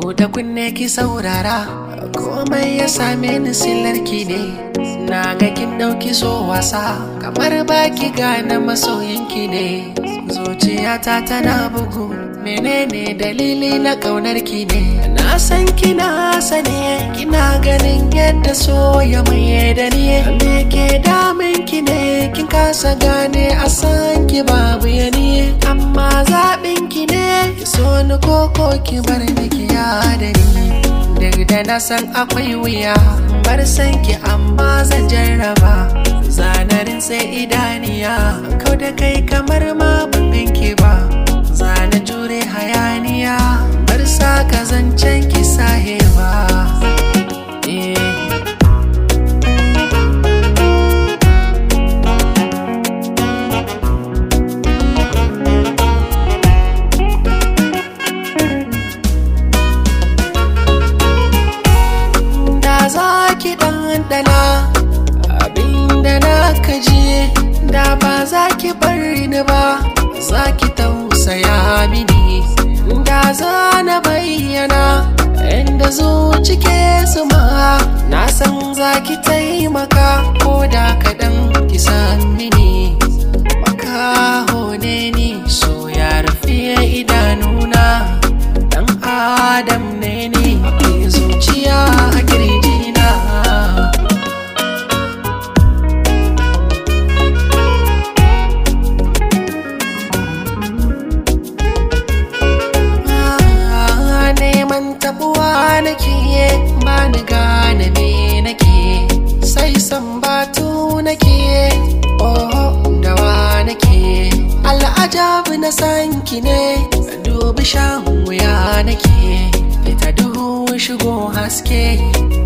Buɗe kunne ki saurara komai ya same ni sillarki ne na ga kin ɗauki so wasa kamar baki gane masoyinki ne zuciyata tana bugu menene dalili na ƙaunarki ne na san kina sane kina ganin yadda so ya maye da ni me ke damin ki ne kin kasa gane a san ki babu ya ni amma zaɓin ki ne ki so ni koko ki bar ni ki ya da ni duk da na san akwai wuya bar san ki amma zan jarraba zanarin sai idaniya kau da kai kamar ma ban ki ba zana jure hayaniya bar sa ka zancen ki sahewa eh da za ki ɗanɗana abinda na kaji da ba za ki bar ni ba za ki tausaya mini da za na bayyana inda zuci ke suma na san za ki taimaka ko da kaɗan ki san mini makaho ne ni so ya rufe idanuna dan adam ne ni zuciya a kirjina Ah, neman tabuwa nake ba ni gane me nake sai san batu nake oh dawa nake al'ajabi na san ki ne dubi shan wuya nake fita duhu shigo haske